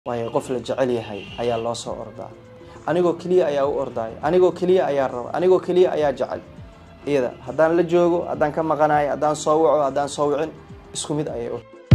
waayo qof la jecel yahay ayaa loo soo ordaa anigoo keliya ayaa u ordaaya anigoo keliya ayaa raba anigoo keliya ayaa jecel iyada haddaan la joogo haddaan ka maqanayo haddaan soo waco haddaan soo wicin isku mid ayay u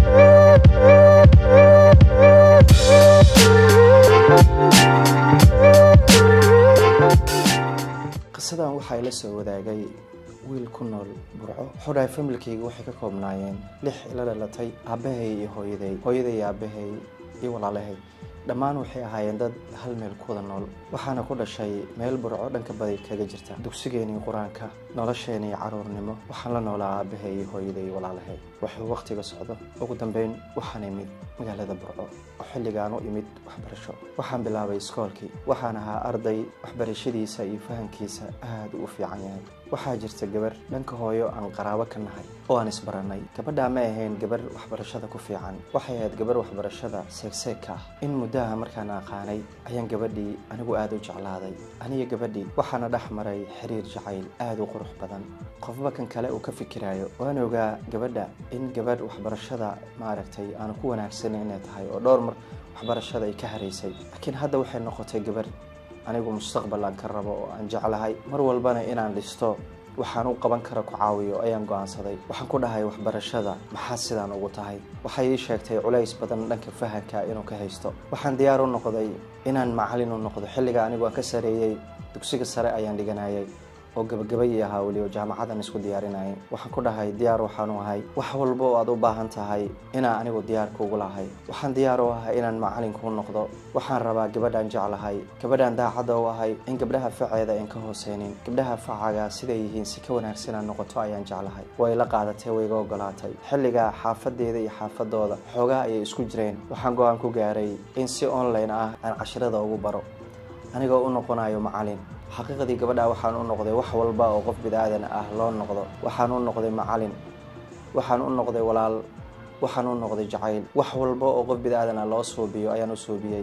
qisadan waxaa ila soo wadaagay wiil ku nool burco wuxuu dhahay familkayga waxay ka koobnaayeen lix ila dhalatay aabbahay iyo hooyaday hooyaday iyo aabbahay iyo walaalahay dhammaan waxay ahaayeen dad hal meel ku wada nool waxaana ku dhashay meel burco dhanka badi kaga jirta dugsigeenii qur-aanka nolosheenii caruurnimo waxaan la noolaa aabbahay iyo hooyaday iyo walaalahay wuxuu wakhtiga socdo ugu dambeyn waxaan imid magaalada burco oo xilligaan u imid waxbarasho waxaan bilaabay iskoolkii waxaan ahaa arday waxbarashadiisa iyo fahamkiisa aada u fiican yahay waxaa jirta gabar dhanka hooyo aan qaraabo ka nahay oo aan isbarannay gabadhaa ma ahayn gabar waxbarashada ku fiican waxay ahayd gabar waxbarashada seegseegka ah in muddaha markaan aqaanay ayaan gabadhii anigu aada u jeclaaday aniga gabadhii waxaana dhex maray xiriir jacayl aada u qurux badan qofba kan kale uu ka fikiraayo waan ogaa gabadha in gabadh waxbarashada maaragtay aanu ku wanaagsanin inay tahay oo dhowr mar waxbarashada ay ka haraysay laakiin hadda waxay noqotay gabar anigu mustaqbal aan ka rabo oo aan jeclahay mar walbana inaan dhisto waxaan u qaban kara ku caawiyo ayaan go-aansaday waxaan ku dhahay waxbarashada maxaa sidaan ugu tahay waxay ii sheegtay culays badan dhanka fahanka inuu ka haysto waxaan diyaar u noqday inaan macalin u noqdo xilliga anigu aan ka sareeyey dugsiga sare ayaan dhiganayay oo gabagabay ahaa weliba jaamacadan isku diyaarinayay waxaan ku dhahay diyaar waxaanu ahay wax walba oo aad u baahan tahay inaan anigu diyaar kuugu lahay waxaan diyaar u ahay inaan macalin kuu noqdo waxaan rabaa gabadhaan jeclahay gabadhaan daacadda u ahay in gabdhaha faceeda aan ka hooseynin gabdhaha facaga siday yihiin si ka wanaagsan aan noqoto ayaan jeclahay way la qaadatay way iga ogolaatay xilligaa xaafadeeda iyo xaafadooda xoogaa ayay isku jireen waxaan go-aan ku gaaray in si online ah aan cashirada ugu baro anigoo u noqonayo macalin xaqiiqdii gabadha waxaan u noqday wax walba oo qof bidaadan ah loo noqdo waxaan u noqday macalin waxaan u noqday walaal waxaan u noqday jacayl wax walba oo qof bidaadan ah loo suubiyo ayaan u suubiyey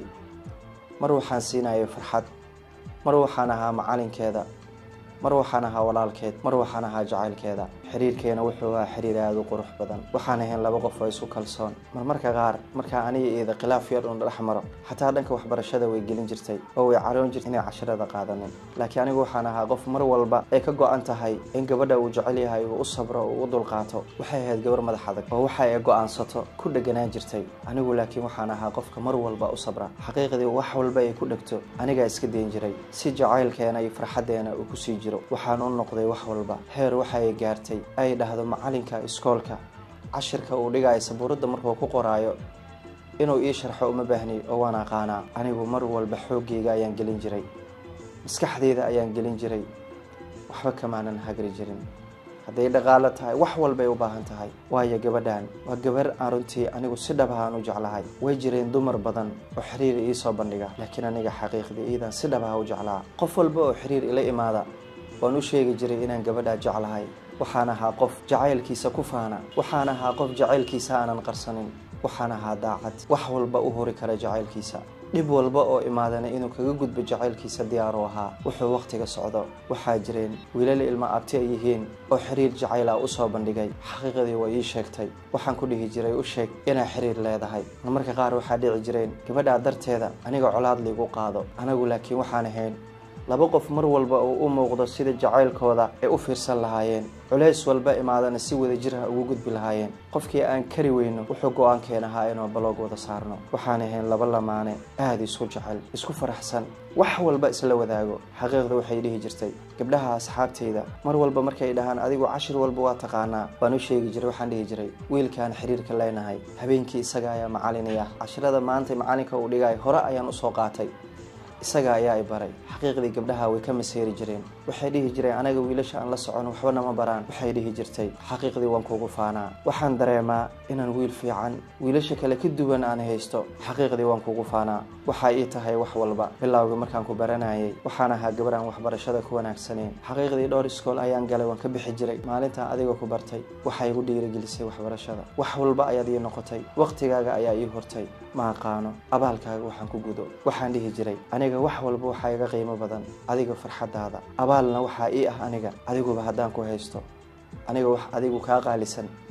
mar waxaan siinayay farxad mar waxaan ahaa macalinkeeda mar waxaan ahaa walaalkeed mar waxaan ahaa jacaylkeeda xiriirkeena wuxuu ahaa xiriir aada u qurux badan waxaan ahayn laba qof oo isu kalsoon marmarka qaar markaa aniga iyada khilaaf yar uun dhex maro xataa dhanka waxbarashada way gelin jirtay oo way caroon jirtay inay cashirada qaadanin laakiin anigu waxaan ahaa qof mar walba ay ka go-an tahay in gabadha uu jecel yahay uu u sabro uu u dulqaato waxay ahayd gabar madax adag oo waxa ay go-aansato ku dheganaan jirtay anigu laakiin waxaan ahaa qofka mar walba u sabra xaqiiqdii wax walba ay ku dhegto anigaa iska dayn jiray si jacaylkeena iyo farxaddeena uu kusii jiro waxaan u noqday wax walba heer waxaay gaartay ay dhahdo macalinka iskoolka cashirka uu dhigayo sabuuradda markuu ku qoraayo inuu ii sharxo uma baahniy oo waan aqaanaa anigu mar walba xooggayga ayaan gelin jiray maskaxdeyda ayaan gelin jiray waxba kamaanan hagri jirin hadday dhaqaalo tahay wax walbay u baahan tahay waayo gabadhan waa gabar aan runtii anigu si dhabahaan u jeclahay way jireen dumar badan oo xiriir iisoo bandhiga laakiin aniga xaqiiqdii iidan si dhabaha u jeclaa qof walba oo xiriir ila imaada waan u sheegi jiray inaan gabadhaa jeclahay waxaan ahaa qof jacaylkiisa ku faana waxaan ahaa qof jacaylkiisa aanan qarsanin waxaan ahaa daacad wax walba u hori kara jacaylkiisa dhib walba oo imaadana inuu kaga gudbo jacaylkiisa diyaaru ahaa wuxuu wakhtiga socdo waxaa jireen wiilal ilma abti ay yihiin oo xiriir jacayla usoo bandhigay xaqiiqadii way ii sheegtay waxaan ku dhihi jiray u sheeg inaa xiriir leedahay marmarka qaar waxaa dhici jireen gabadhaa darteeda aniga colaad liigu qaado anagu laakiin waxaan ahayn laba qof mar walba uu u muuqdo sida jacaylkooda ay u fiirsan lahaayeen culays walba imaadana si wada jir ah ugu gudbi lahaayeen qofkii aan kari weyno wuxuu go-aankeen ahaa inuu baloog wada saarno waxaan ahayn laba lamaane aada isku jecel isku faraxsan wax walba isla wadaago xaqiiqda waxay dhihi jirtay gabdhaha asxaabteyda mar walba markay dhahaan adigu cashir walba waa taqaanaa waan u sheegi jiray waxaan dhihi jiray wiilkaan xiriirka leenahay habeenkii isaga ayaa macalinaya cashirada maanta macalinka uu dhigay hore ayaan usoo qaatay isaga ayaa i baray xaqiiqdii gabdhaha way ka maseeri jireen waxay dhihi jireen anaga wiilasha aan la socon waxba nama baraan waxay dhihi jirtay xaqiiqdii waan kuugu faanaa waxaan dareemaa inaan wiil fiican wiilasha kale ka duwan aan haysto xaqiiqdii waan kuugu faanaa waxaa ii tahay wax walba bilowga markaan ku baranayay waxaan ahaa gabar aan waxbarashada ku wanaagsaneyn xaqiiqdii dhowr iskool ayaan galay waan ka bixi jiray maalintaa adiga ku bartay waxaa igu dhiirigelisay waxbarashada wax walba ayaad ii noqotay waqtigaaga ayaa ii hortay ma aqaano abaalkaaga waxaan ku gudo waxaan dhihi jiray aniga wax walba waxaa iga qiimo badan adiga farxadaada abaalna waxaa ii ah aniga adiguba haddaan ku haysto aniga wax adigu kaa qaalisan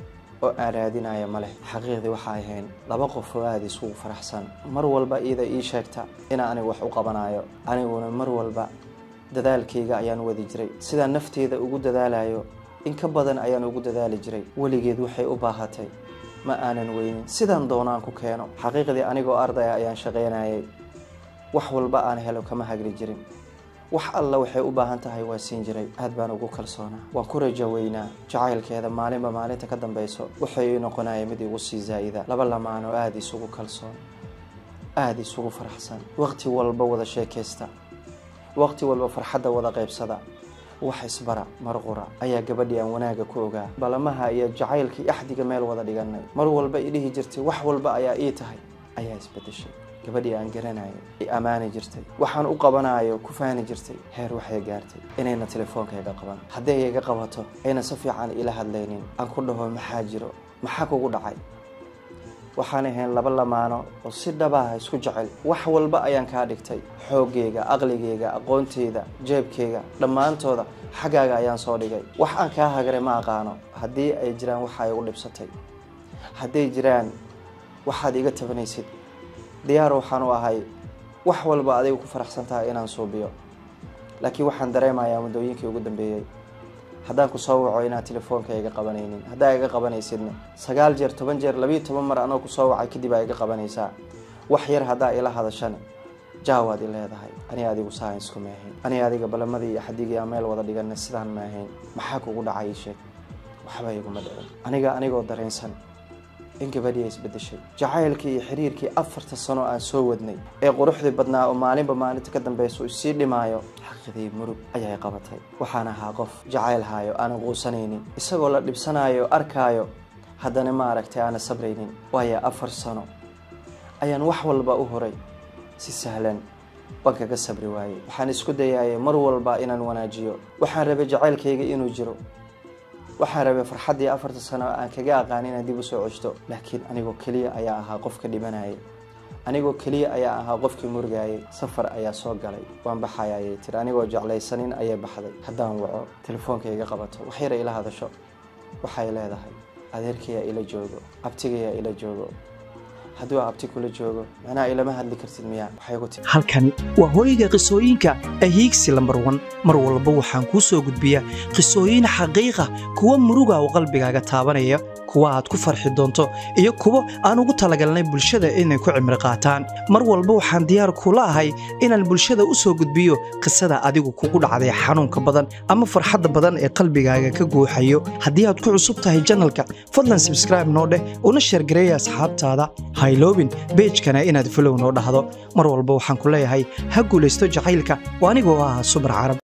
oo aan raadinaya ma leh xaqiiqdii waxay ahayn laba qof oo aada isugu faraxsan mar walba iyada ii sheegta inaa aniga wax u qabanayo aniguna mar walba dadaalkayga ayaan wadi jiray sidaan nafteeda ugu dadaalayo in ka badan ayaan ugu dadaali jiray weligeed waxay u baahatay ma aanan weynin sidaan doonaan ku keeno xaqiiqdii anigoo ardaya ayaan shaqaynayay wax walba aan helo kama hagri jirin wax alla waxay u baahan tahay waa siin jiray aad baan ugu kalsoonaa waan ku rajo weynaa jacaylkeeda maalinba maalinta ka dambeyso waxay ii noqonaya mid igu sii zaa'ida laba lamaan oo aada isugu kalsoon aada isugu faraxsan waqti walba wada sheekaysta waqti walba farxadda wada qaybsada wax isbara marqura ayaa gabadhii aan wanaaga ku ogaa balamaha iyo jacaylkii axdiga meel wada dhiganay mar walba i dhihi jirtay wax walba ayaa ii tahay ayaa isbedeshay gabadhii aan garanayo i ammaani jirtay waxaan u qabanayo ku faani jirtay heer waxay gaartay inayna telefoonka iga qaban hadday iga qabato ayna si fiican ila hadlaynin aan ku dhaho maxaa jiro maxaa kugu dhacay waxaan ahayn laba lamaano oo si dhabaha isku jecel wax walba ayaan kaa dhigtay xooggeyga aqligeyga aqoonteyda jeebkeyga dhammaantooda xaggaaga ayaan soo dhigay wax aan kaa hagaray ma aqaano haddii ay jiraan waxa igu dhibsatay hadday jiraan waxaad iga tabanaysid diyaar waxaan u ahay wax walba adiga ku faraxsan tahay inaan suubiyo laakiin waxaan dareemayaa muddooyinkii ugu dambeeyey haddaan ku soo waco inaad telefoonka iga qabanaynin haddaa iga qabanaysidna sagaal jeer toban jeer labiiyo toban mar anoo kusoo wacay kadib aa iga qabanaysaa wax yar haddaa ila hadashana jaawaad i leedahay ani adigu saayinsku ma ahayn ani adiga balamadii iyo xadigii aan meel wada dhigana sidaan ma ahayn maxaa kugu dhacay ii sheeg waxba iguma dhicin aniga anigoo dareensan in gabadhii ay isbedeshay jacaylkii iyo xiriirkii afarta sano aan soo wadnay ee quruxdii badnaa oo maalinba maalinta ka dambeysa isii dhimaayo xaqidii murug ayay qabatay waxaan ahaa qof jacayl haayo aanan quusanaynin isagoo la dhibsanaayo arkaayo haddana ma aragtay aanan sabraynin waayo afar sano ayaan wax walba u horay si sahlan waan kaga sabri waayey waxaan isku dayayay mar walba inaan wanaajiyo waxaan rabay jacaylkayga inuu jiro waxaan rabay farxaddii afarta sano aan kaga aqaan inaan dib u soo ceshto laakiin anigoo keliya ayaa ahaa qofka dhimanayay anigoo keliya ayaa ahaa qofkii murgaayay safar ayaa soo galay waan baxaya ayay tiri anigoo jeclaysanin ayay baxday haddaan waco telefoonka iga qabato wax yara ila hadasho waxay leedahay adeerkayaa ila joogo abtigayaa ila joogo hadduu abti kula joogo macnaha ilama hadli kartid miyaa waxay ku tiri halkani waa hooyga qisooyinka ahiigsi lambar wan mar walba waxaan kuu soo gudbiyaa qisooyin xaqiiqa kuwa muruga oo qalbigaaga taabanaya kuwa aad ku farxi doonto iyo kuwo aan ugu talagalnay bulshada inay ku cimri qaataan mar walba waxaan diyaar kula ahay inaan bulshada u soo gudbiyo qisada adigu kugu dhacday xanuunka badan ama farxadda badan ee qalbigaaga ka guuxayo haddii aad ku cusub tahay janalka fadlan sabskraibe noo dheh una sheergareeya asxaabtaada hayloobin beejkana inaad falow noo dhahdo mar walba waxaan ku leeyahay ha guulaysto jacaylka oo anigoo ah subar carab